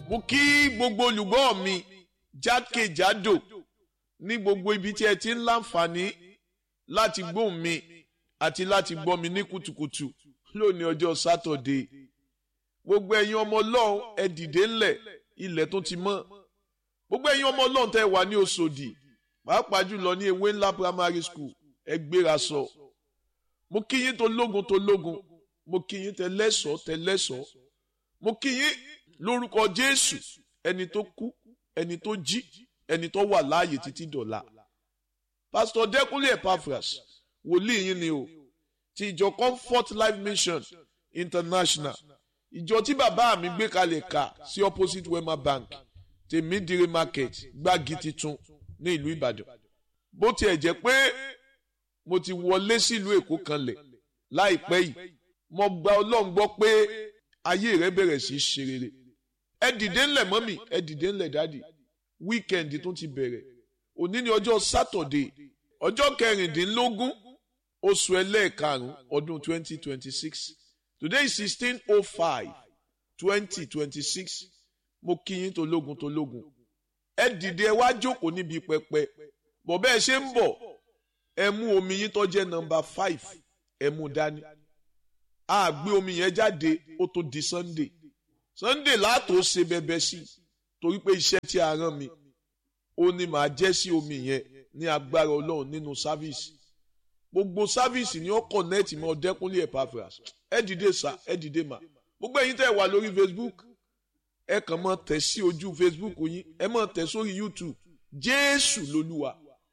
mo kí gbogbo olùgbọ́ mi jákèjádò ní gbogbo ibi tí ẹ ti ń láǹfààní láti gbóhùn mi àti láti gbọ́ mi ní kùtùkùtù lónìí ọjọ́ sátọ̀dé gbogbo ẹ̀yin ọmọ ọlọ́run ẹ dìde ńlẹ̀ ilẹ̀ tó ti mọ́ gbogbo ẹ̀yin ọmọ ọlọ́run tẹ́ wà ní Òṣòdì pàápàá jùlọ ní ewé ńlá primary school ẹ gbéra sọ mo kí yín tó lógun tó lógun mo kí yín tẹ lẹ́sọ̀ọ́ tẹ lẹ́sọ̀ọ́ mo kí yín lórúkọ Jésù ẹni tó kú ẹni tó jí ẹni tó wà láàyè títí dọ̀la pásítọ̀ Dẹ́kúnlé Epaphras wòlíì yín ni o ti ìjọ Comfort Life Mission International ìjọ tí bàbá mi gbé kalẹ̀ kà sí opposite Wema Bank tèmídìrí market gbági titun ní ìlú Ìbàdàn bó tiẹ̀ jẹ́ pé mo ti wọlé sílùú Èkó kanlẹ̀ láìpẹ́ yìí mo gba Ọlọ́run gbọ́ pé ayé rẹ bẹ̀rẹ̀ sí í ṣe rere ẹ dìde ńlẹ̀ mọ́mì ẹ dìde ńlẹ̀ dáàdì wíkẹ̀ndì tún ti bẹ̀rẹ̀ òní ni ọjọ́ sátọ̀dé ọjọ́ kẹrìndínlógún oṣù ẹlẹ́ẹ̀karùn-ún ọdún twenty twenty six today is sixteen oh five twenty twenty six mo kí yín tológun tológun ẹ dìde ẹ wá jókòó níbi pẹpẹ bọ̀ bẹ́ẹ̀ ṣe ń bọ̀ ẹ mú omi yín tó jẹ́ nọ́mbà five ẹ mú dání a gbé omi yẹn jáde ó tó di sunday sunday látò ṣe bẹbẹ sí torí pé iṣẹ́ tí a rán mi ó ní màá jẹ́ sí omi yẹn ní agbára ọlọ́run nínú sáfíìsì gbogbo sáfíìsì ni ó kọ̀nẹ́ẹ̀tì mọ́ Dẹ́kúnlé Epaphras ẹ dìde sá ẹ dìde mà gbogbo ẹ̀yin tẹ́ wà lórí facebook ẹ kàn máa tẹ̀ sí ojú facebook yín ẹ máa tẹ̀ sórí youtube jésù lolúwa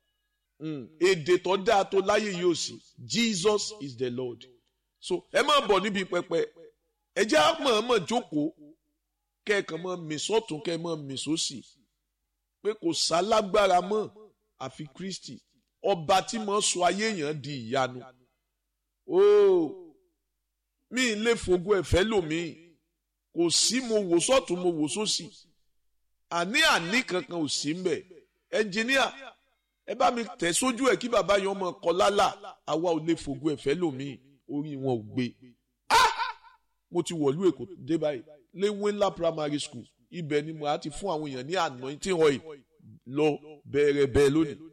èdè tó dáa tó láyé yóò sí jesus is the lord so ẹ máa bọ̀ níbi pẹpẹ ẹ jẹ́ àmọ̀ọ́mọ̀ jókòó kẹ́ẹ̀kan máa mì sọ́tún kẹ́ẹ̀ máa mì sósì pé kò sálágbára mọ́ àfi kristi ọba tí mo sọ ayé yẹn di ìyanu ooo mi lè fògo ẹ̀fẹ́ lòmíì kò sí mo wò sọ́tún mo wò sósì àní àní kankan ò sí mbẹ̀ ẹnjìníà ẹ bá mi tẹ̀ sójú ẹ̀ kí bàbá yẹn ọmọ kọ lálà àwa ò lè fògo ẹ̀fẹ́ lòmíì orí wọn ò gbé mo ti wọ̀lú èkó dé báyìí léwé ńlá primary school ibẹ̀ ni mo á ti fún àwọn èèyàn ní anointing oil lọ bẹ̀rẹ̀ bẹ́ẹ̀ lónìí